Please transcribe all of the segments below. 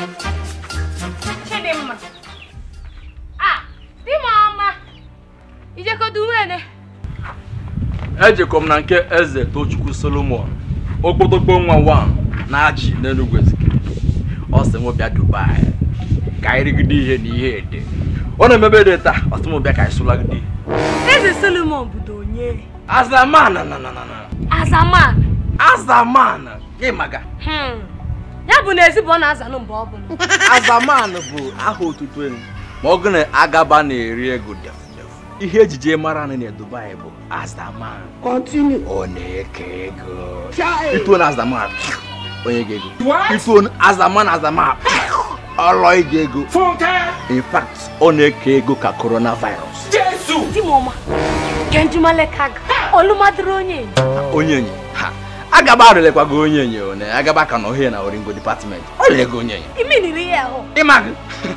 Chidimma. Ah, di m ọma. Ijekodu nwene. ejekọ m na nke eze tochukwu solomon okpotokpo nwa wan na achị n'enugwu ezike ọ sị m bịa dubai ka anyị rigide ihe na ihe ede ọ na-emebe dị taa ọ sị m bịa ka anyị sụlagide Eze Solomon budo onye. azaman na na na na Azaman. azaman gị maga Hmm. Ya bụ na ezi bụ ọ na-azanụ mgbe ọ bụla. azaman bụ aha otutu enu ma ọ gụ na agaba na-eri ego defu defu ihe ejije mara anyị na dubai bụ azaman ọ na-eke ego ituo na azaman onye ga ego ituo azaman azaman ọlọ ige ego in fact ọ na-eke ego ka coronavirus Di m ọma. Kenjumalekaga. Olumadịrị onye. onye enyi ha agaba arịlekwago onye enyi one agaba ka na ohie na oringo department ọ na-ego onye enyi Iminiri ya ahụ. ịmagị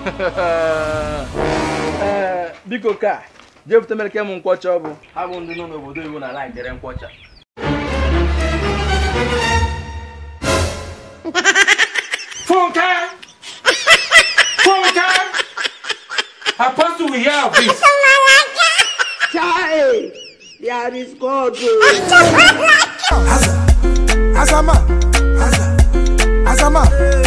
Ee, biko ka jee bute mere m nkwọcha ọ bụ ha bụ ndị nọ n'obodo iwu na ala ekere nkwọcha Funke! Funke! Apostle, we hear of this. Child, there is God. Azama, Azama, Azama,